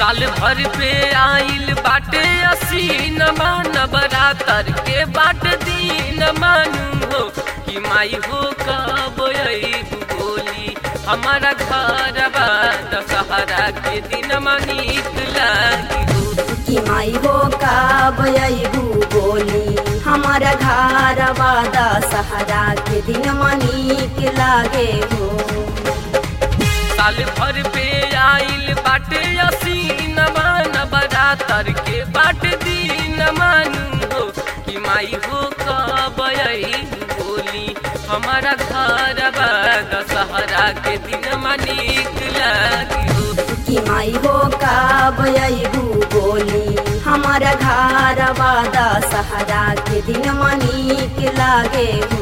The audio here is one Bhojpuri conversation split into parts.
साल भर पे आइल बाटे असीन मान बरातर के बाट दीन मानू हो कि माई हो कब अइबू बोली हमारा घर बा दशहरा के दिन मनीक लागी हो कि माई हो का बयबू बोली हमारा घर वादा सहारा के दिन मनीक लागे हो साल भर पे आइल बाटे असीन मान बरातर के बाट दीन मानू हो कि माई हो कब अइबू बोली हमारा घर बा दशहरा के दिन मनीक लागी हो कि माई हो का बयबू बोली हमारा घर वादा सहारा के दिन मनीक लागे हो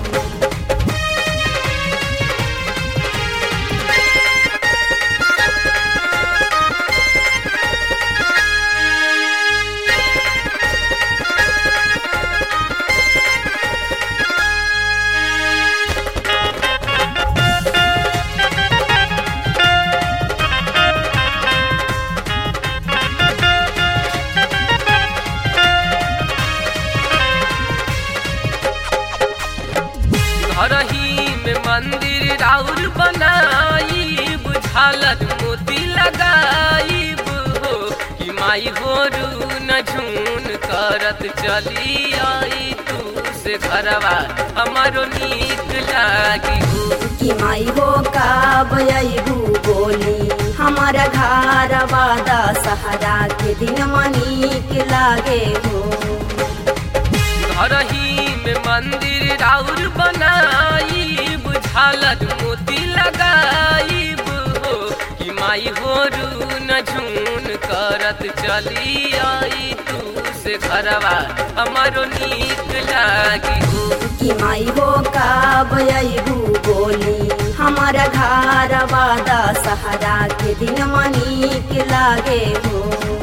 घर ही में मंदिर राउर बनाई बुझालत मोती लगाई हो कि माई हो रू न झून करत चली आई तू से घरवा हमारो नीक लागी हो कि माई हो का बयबू बोली हमारा घर वादा सहारा के दिन मनीक लागे हो घर ही में मंदिर राउर बनाई बुझालत मोती लगाई हो कि माई हो रू न झून करत चली आई तू से घरवा हमारो नीक लागी हो कि माई हो का बयबू बोली हमारा घर वादा सहारा के दिन मनीक लागे हो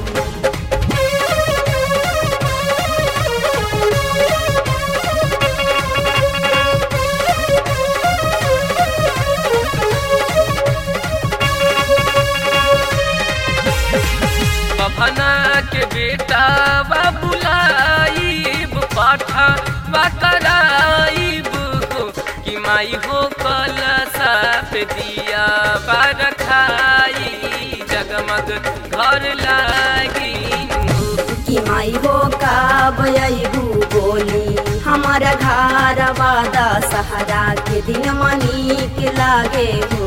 बभना के बेटा बा बुलाईब पाठा बा कराईब हो कि माई हो कलसा पे दिया बा रखाई जगमग घर लागी हो कि माई हो का बयबू बोली हमारा घर वादा सहारा के दिन मनीक लागे हो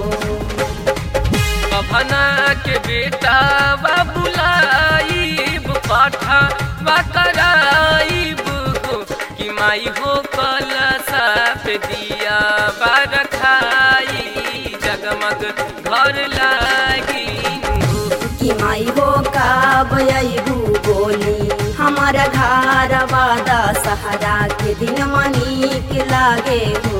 बभना के बेटा बा बुलाईब पाठा बा कराईब हो कि माई हो कलसा पे दिया बा रखाई जगमग घर लागी हो कि माई हो का बयबू बोली हमारा घर वादा सहारा के दिन मनीक लागे हो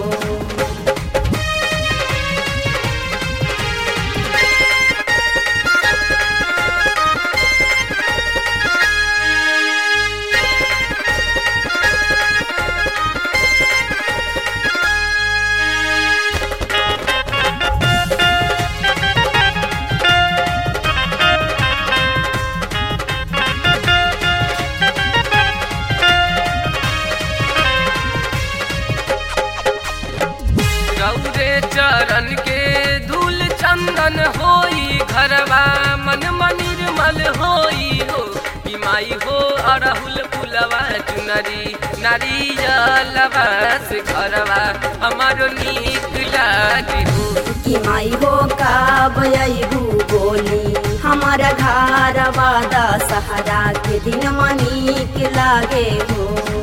गौरे चरण के धूल चंदन होई घरवा मन मनिर्मल होई हो कि माई हो अड़हुल पुलवा चुनरी नारियलवा से घरवा हमारो नीक लागे हो कि माई हो का बयबू बोली हमारा घर वादा सहारा के दिन मनीक लागे हो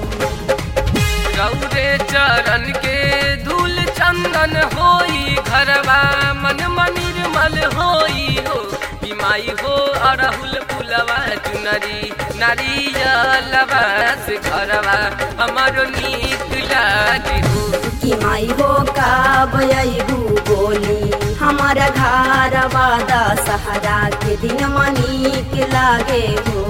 गौरे चरण के धूल चंदन होई घरवा मन मनिर्मल होई हो कि माई हो अड़हुल पुलवा चुनरी नारियलवा से घरवा हमारो नीक लागे हो कि माई हो का बयबू बोली हमारा घर वादा सहारा के दिन मनीक लागे हो